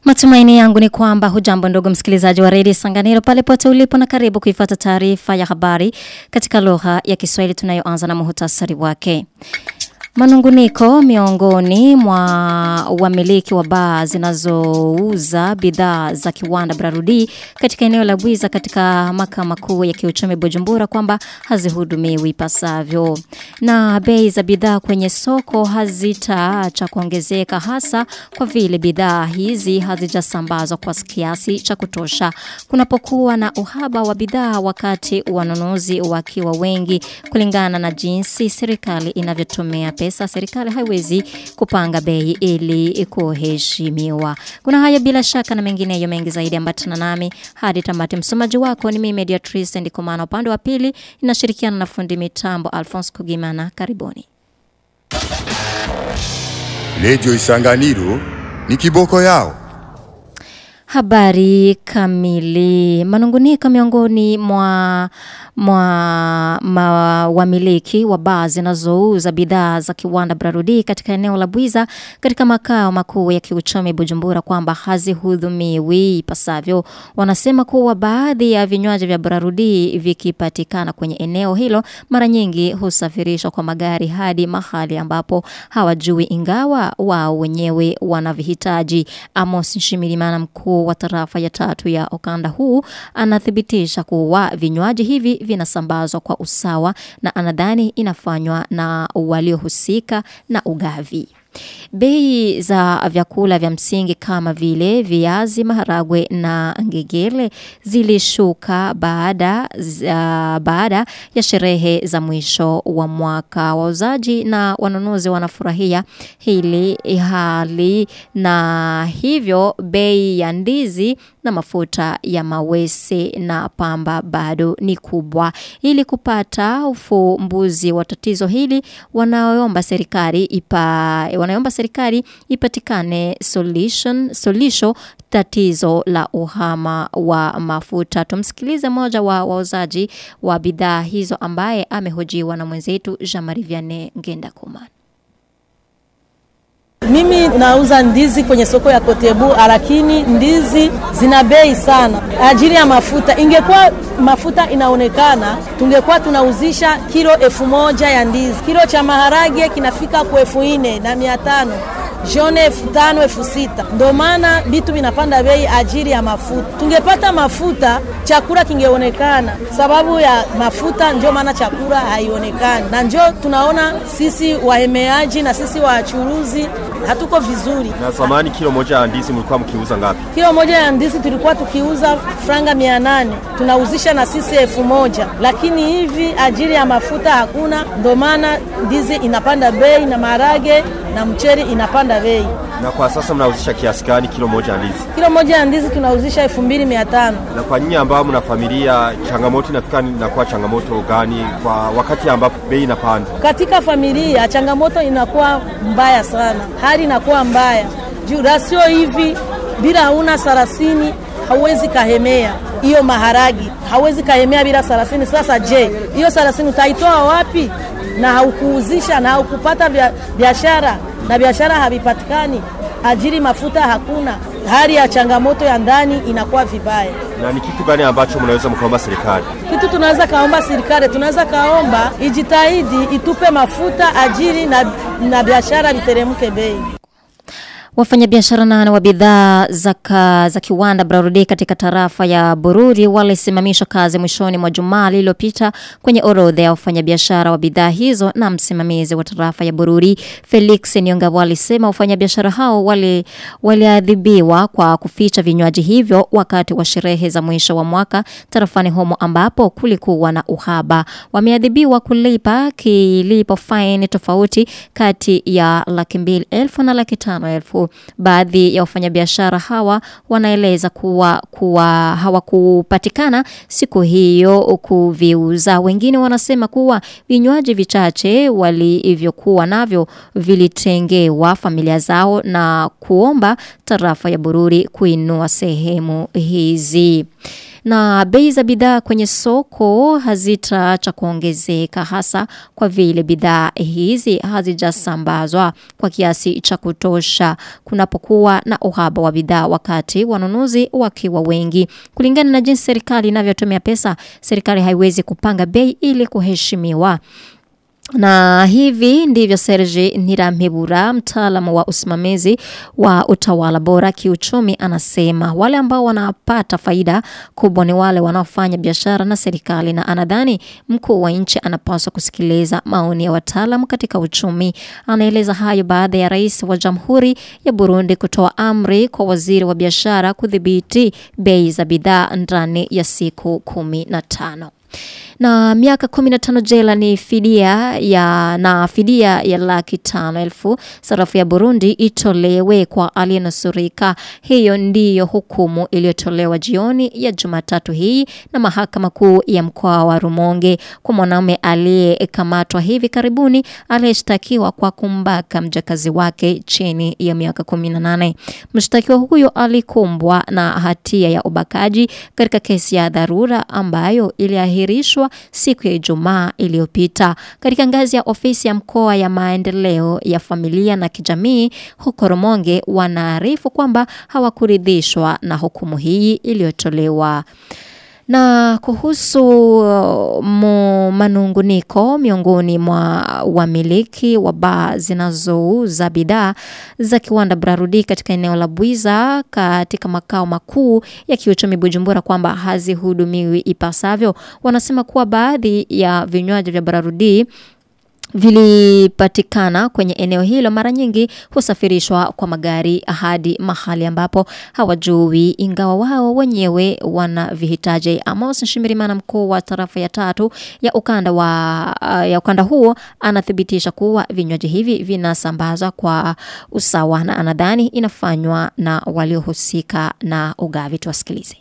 Matumaini yangu ni kwamba hujambo ndugu msikilizaji wa redio Sanganiro pale pote ulipo na karibu kuifuata taarifa ya habari katika lugha ya Kiswahili tunayoanza na muhtasari wake. Manunguniko miongoni mwa wamiliki wa baa zinazouza bidhaa za kiwanda Brarudi katika eneo la Bwiza katika makao makuu ya kiuchumi Bujumbura kwamba hazihudumiwi ipasavyo. Na bei za bidhaa kwenye soko hazitaacha kuongezeka hasa kwa vile bidhaa hizi hazijasambazwa kwa kiasi cha kutosha. Kunapokuwa na uhaba wa bidhaa wakati wanunuzi wakiwa wengi kulingana na jinsi serikali inavyotumia pesa pesa serikali haiwezi kupanga bei ili kuheshimiwa. Kuna haya bila shaka na mengineyo mengi zaidi ambatana nami hadi tamati. Msomaji wako ni mimi Mediatrice Ndikumana upande wa pili inashirikiana na fundi mitambo Alphonse Kugimana. Karibuni. Lejo Isanganiro ni kiboko yao. Habari kamili. Manunguniko miongoni mwa mwa ma, wamiliki wa baa zinazouza bidhaa za kiwanda Brarudi katika eneo la Bwiza katika makao makuu ya kiuchumi Bujumbura kwamba hazihudhumiwi ipasavyo. Wanasema kuwa baadhi ya vinywaji vya Brarudi vikipatikana kwenye eneo hilo mara nyingi husafirishwa kwa magari hadi mahali ambapo hawajui ingawa wao wenyewe wanavihitaji. Amos Nshimirimana mkuu wa tarafa ya tatu ya ukanda huu anathibitisha kuwa vinywaji hivi vinasambazwa kwa usawa na anadhani inafanywa na waliohusika na ugavi. Bei za vyakula vya msingi kama vile viazi, maharagwe na ngegele zilishuka baada za, baada ya sherehe za mwisho wa mwaka. Wauzaji na wanunuzi wanafurahia hili hali na hivyo bei ya ndizi na mafuta ya mawese na pamba bado ni kubwa. Ili kupata ufumbuzi wa tatizo hili wanaomba serikali ipa wanaomba serikali ipatikane solution solisho tatizo la uhama wa mafuta. Tumsikilize moja wa wauzaji wa bidhaa hizo ambaye amehojiwa na mwenzetu Jean-Marie Vianney Ngenda Kumana. Mimi nauza ndizi kwenye soko ya Kotebu, lakini ndizi zina bei sana ajili ya mafuta. Ingekuwa mafuta inaonekana, tungekuwa tunauzisha kilo elfu moja ya ndizi. Kilo cha maharage kinafika kwa elfu nne na mia tano jone elfu tano elfu sita Ndo maana vitu vinapanda bei ajili ya mafuta. Tungepata mafuta, chakula kingeonekana. Sababu ya mafuta ndio maana chakula haionekani, na ndio tunaona sisi wahemeaji na sisi wachuruzi hatuko vizuri. Na zamani kilo moja ya ndizi mlikuwa mkiuza ngapi? Kilo moja ya ndizi tulikuwa tukiuza franga mia nane tunauzisha na sisi elfu moja lakini hivi ajili ya mafuta hakuna, ndo maana ndizi inapanda bei na maharage na mcheri inapanda bei. Na kwa sasa mnauzisha kiasi gani kilo moja ya ndizi? Kilo moja ya ndizi tunauzisha elfu mbili mia tano. Na kwa nyinyi ambao mna familia, changamoto inafika inakuwa changamoto gani kwa wakati ambapo bei inapanda? Katika familia changamoto inakuwa mbaya sana, hali inakuwa mbaya juu rasio hivi, bila hauna sarasini hauwezi kahemea hiyo maharagi, hauwezi kahemea bila sarasini. Sasa je, hiyo sarasini utaitoa wapi? na haukuuzisha na haukupata biashara na biashara havipatikani, ajiri mafuta hakuna, hali ya changamoto ya ndani inakuwa vibaya. Na ni kitu gani ambacho mnaweza mkaomba serikali? Kitu tunaweza kaomba serikali, tunaweza kaomba ijitahidi itupe mafuta, ajiri na, na biashara viteremke bei. Wafanyabiashara nane wa bidhaa za, za kiwanda Brarudi katika tarafa ya Bururi walisimamishwa kazi mwishoni mwa Jumaa lililopita kwenye orodha ya wafanyabiashara wa bidhaa hizo na msimamizi wa tarafa ya Bururi Felix Nyonga walisema wafanyabiashara hao wali waliadhibiwa kwa kuficha vinywaji hivyo wakati wa sherehe za mwisho wa mwaka tarafani humo ambapo kulikuwa na uhaba. Wameadhibiwa kulipa kilipo fine tofauti kati ya laki mbili elfu na laki tano elfu Baadhi ya wafanyabiashara hawa wanaeleza kuwa, kuwa hawakupatikana siku hiyo kuviuza. Wengine wanasema kuwa vinywaji vichache walivyokuwa navyo vilitengewa familia zao na kuomba tarafa ya Bururi kuinua sehemu hizi. na bei za bidhaa kwenye soko hazitaacha kuongezeka hasa kwa vile bidhaa hizi hazijasambazwa kwa kiasi cha kutosha kunapokuwa na uhaba wa bidhaa wakati wanunuzi wakiwa wengi. Kulingana na jinsi serikali inavyotumia pesa, serikali haiwezi kupanga bei ili kuheshimiwa. Na hivi ndivyo Serge Nirampebura mtaalamu wa usimamizi wa utawala bora kiuchumi anasema wale ambao wanapata faida kubwa ni wale wanaofanya biashara na serikali na anadhani mkuu wa nchi anapaswa kusikiliza maoni ya wataalamu katika uchumi. Anaeleza hayo baada ya rais wa Jamhuri ya Burundi kutoa amri kwa waziri wa biashara kudhibiti bei za bidhaa ndani ya siku kumi na tano na miaka 15 jela ni fidia ya na fidia ya laki tano elfu sarafu ya Burundi itolewe kwa aliyenusurika. Hiyo ndiyo hukumu iliyotolewa jioni ya Jumatatu hii na mahakama kuu ya mkoa wa Rumonge kwa mwanaume aliyekamatwa hivi karibuni aliyeshtakiwa kwa kumbaka mjakazi wake chini ya miaka 18. Mshtakiwa huyo alikumbwa na hatia ya ubakaji katika kesi ya dharura ambayo iliahirishwa siku ya Ijumaa iliyopita katika ngazi ya ofisi ya mkoa ya maendeleo ya familia na kijamii huko Rumonge wanaarifu kwamba hawakuridhishwa na hukumu hii iliyotolewa na kuhusu uh, mu manunguniko miongoni mwa wamiliki wa baa zinazouza bidhaa za kiwanda Brarudi katika eneo la Bwiza katika makao makuu ya kiuchumi Bujumbura kwamba hazihudumiwi ipasavyo. Wanasema kuwa baadhi ya vinywaji vya Brarudi vilipatikana kwenye eneo hilo mara nyingi husafirishwa kwa magari hadi mahali ambapo hawajui ingawa wao wenyewe wana vihitaji. Amos Nshimirimana mkuu wa tarafa ya tatu ya ukanda wa uh, ya ukanda huo anathibitisha kuwa vinywaji hivi vinasambazwa kwa usawa na anadhani inafanywa na waliohusika na ugavi. Tuwasikilize.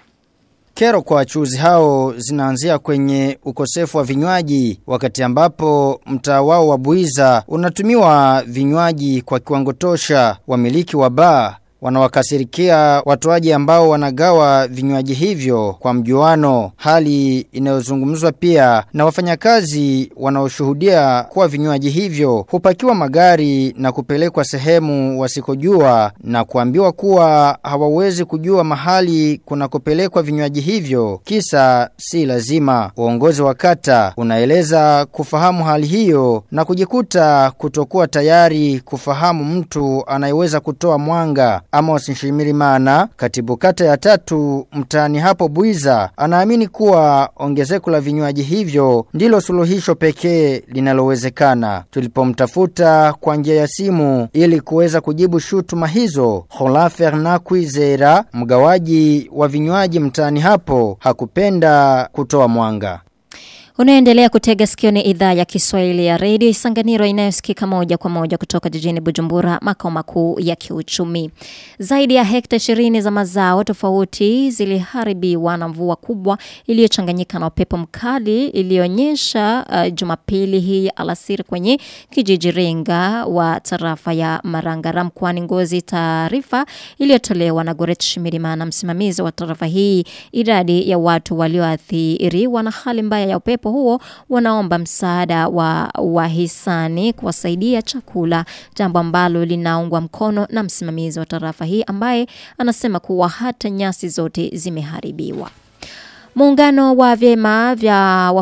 Kero kwa wachuuzi hao zinaanzia kwenye ukosefu wa vinywaji wakati ambapo mtaa wao wa Buiza unatumiwa vinywaji kwa kiwango tosha wamiliki wa baa wanawakasirikia watoaji ambao wanagawa vinywaji hivyo kwa mjuano hali inayozungumzwa pia na wafanyakazi wanaoshuhudia kuwa vinywaji hivyo hupakiwa magari na kupelekwa sehemu wasikojua na kuambiwa kuwa hawawezi kujua mahali kunakopelekwa vinywaji hivyo kisa si lazima uongozi wa kata unaeleza kufahamu hali hiyo na kujikuta kutokuwa tayari kufahamu mtu anayeweza kutoa mwanga Amos Nshimirimana, katibu kata ya tatu mtaani hapo Buiza, anaamini kuwa ongezeko la vinywaji hivyo ndilo suluhisho pekee linalowezekana. Tulipomtafuta kwa njia ya simu ili kuweza kujibu shutuma hizo, Hola Fernand Kwizera, mgawaji wa vinywaji mtaani hapo, hakupenda kutoa mwanga. Unaendelea kutega sikio ni idhaa ya Kiswahili ya redio Isanganiro inayosikika moja kwa moja kutoka jijini Bujumbura, makao makuu ya kiuchumi. Zaidi ya hekta 20 za mazao tofauti ziliharibiwa na mvua kubwa iliyochanganyika na upepo mkali iliyoonyesha uh, Jumapili hii alasiri kwenye kijiji Ringa wa tarafa ya Marangara mkoani Ngozi. Taarifa iliyotolewa na Goret Shimirimana, msimamizi wa tarafa hii, idadi ya watu walioathiriwa na hali mbaya ya upepo huo wanaomba msaada wa wahisani kuwasaidia chakula, jambo ambalo linaungwa mkono na msimamizi wa tarafa hii ambaye anasema kuwa hata nyasi zote zimeharibiwa. Muungano wa vyema vya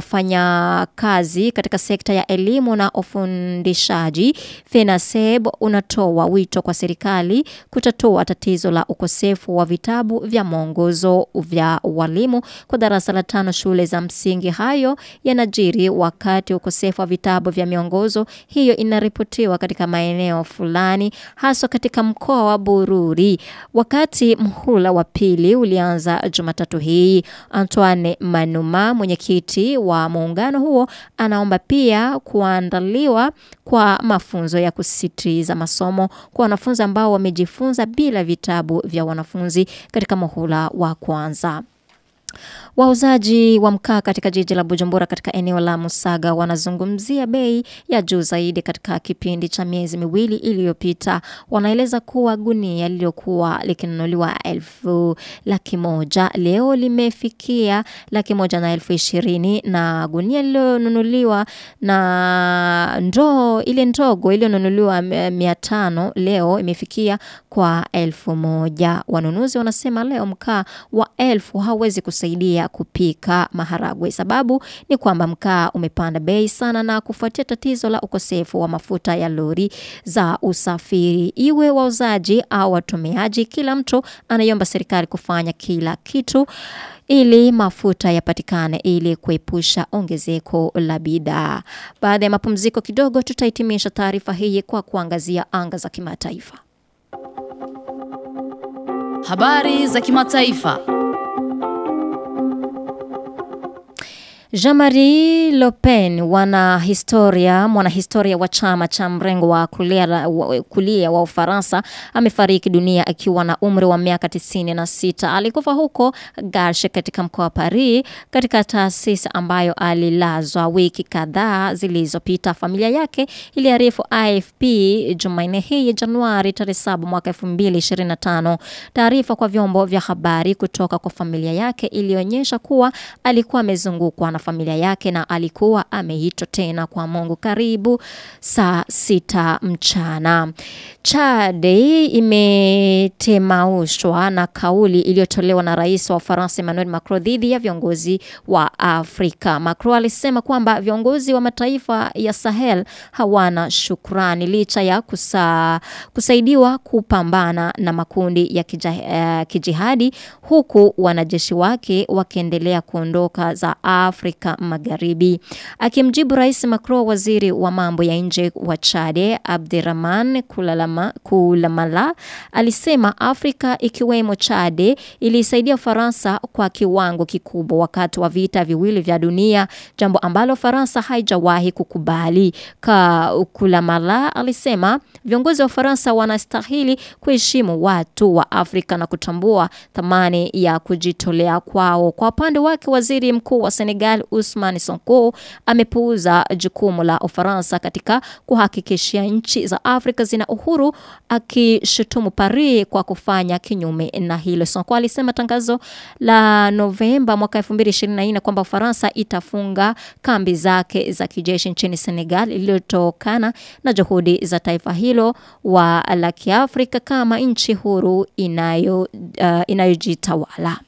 wafanyakazi katika sekta ya elimu na ufundishaji FENASEB unatoa wito kwa serikali kutatua tatizo la ukosefu wa vitabu vya mwongozo vya walimu kwa darasa la tano shule za msingi. Hayo yanajiri wakati ukosefu wa vitabu vya miongozo hiyo inaripotiwa katika maeneo fulani haswa katika mkoa wa Bururi. Wakati mhula wa pili ulianza Jumatatu hii Antoine Manuma mwenyekiti wa muungano huo anaomba pia kuandaliwa kwa mafunzo ya kusisitiza masomo kwa wanafunzi ambao wamejifunza bila vitabu vya wanafunzi katika muhula wa kwanza. Wauzaji wa mkaa katika jiji la Bujumbura katika eneo la Musaga wanazungumzia bei ya juu zaidi katika kipindi cha miezi miwili iliyopita. Wanaeleza kuwa gunia lililokuwa likinunuliwa elfu laki moja leo limefikia laki moja na elfu ishirini na gunia lililonunuliwa na ndoo ile ndogo iliyonunuliwa mia tano leo imefikia kwa elfu moja. Wanunuzi wanasema leo mkaa wa elfu hauwezi kusaidia kupika maharagwe. Sababu ni kwamba mkaa umepanda bei sana na kufuatia tatizo la ukosefu wa mafuta ya lori za usafiri. Iwe wauzaji au watumiaji, kila mtu anaiomba serikali kufanya kila kitu ili mafuta yapatikane ili kuepusha ongezeko la bidhaa. Baada ya mapumziko kidogo, tutahitimisha taarifa hii kwa kuangazia anga za kimataifa. Habari za kimataifa. Jean-Marie Le Pen wana historia mwanahistoria wa chama cha mrengo wa kulia, wa, kulia wa Ufaransa amefariki dunia akiwa na umri wa miaka 96. Alikufa huko Garche katika mkoa wa Paris katika taasisi ambayo alilazwa wiki kadhaa zilizopita. Familia yake iliarifu AFP Jumanne hii Januari tarehe 7 mwaka 2025. Taarifa kwa vyombo vya habari kutoka kwa familia yake ilionyesha kuwa alikuwa amezungukwa na familia yake na alikuwa ameitwa tena kwa Mungu karibu saa sita mchana. Chade imetemaushwa na kauli iliyotolewa na rais wa Ufaransa Emmanuel Macron dhidi ya viongozi wa Afrika. Macron alisema kwamba viongozi wa mataifa ya Sahel hawana shukrani licha ya kusa, kusaidiwa kupambana na makundi ya kija, uh, kijihadi huku wanajeshi wake wakiendelea kuondoka za Afrika Magharibi. Akimjibu Rais Macron, waziri wa mambo ya nje wa Chade Abderrahman Kulalama, Kulamala alisema Afrika ikiwemo Chade ilisaidia Ufaransa kwa kiwango kikubwa wakati wa vita viwili vya dunia, jambo ambalo Faransa haijawahi kukubali. Ka Kulamala alisema viongozi wa Ufaransa wanastahili kuheshimu watu wa Afrika na kutambua thamani ya kujitolea kwao. Kwa upande wake, waziri mkuu wa Senegal Ousmane Sonko amepuuza jukumu la Ufaransa katika kuhakikishia nchi za Afrika zina uhuru, akishutumu Paris kwa kufanya kinyume na hilo. Sonko alisema tangazo la Novemba mwaka 2024 kwamba Ufaransa itafunga kambi zake za kijeshi nchini Senegal iliyotokana na juhudi za taifa hilo wa la Kiafrika kama nchi huru inayo uh, inayojitawala.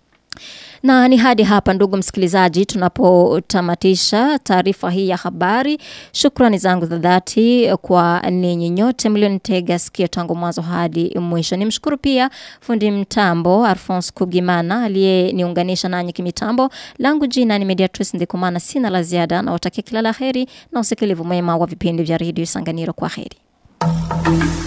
Na ni hadi hapa ndugu msikilizaji, tunapotamatisha taarifa hii ya habari. Shukrani zangu za dhati kwa ninyi nyote mlionitega sikio tangu mwanzo hadi mwisho. Nimshukuru pia fundi mtambo Alphonse Kugimana aliyeniunganisha nanyi kimitambo. Langu jina ni Mediatrice Ndikumana, sina la ziada na watakia kila la heri na usikilivu mwema wa vipindi vya redio Sanganiro. Kwa heri.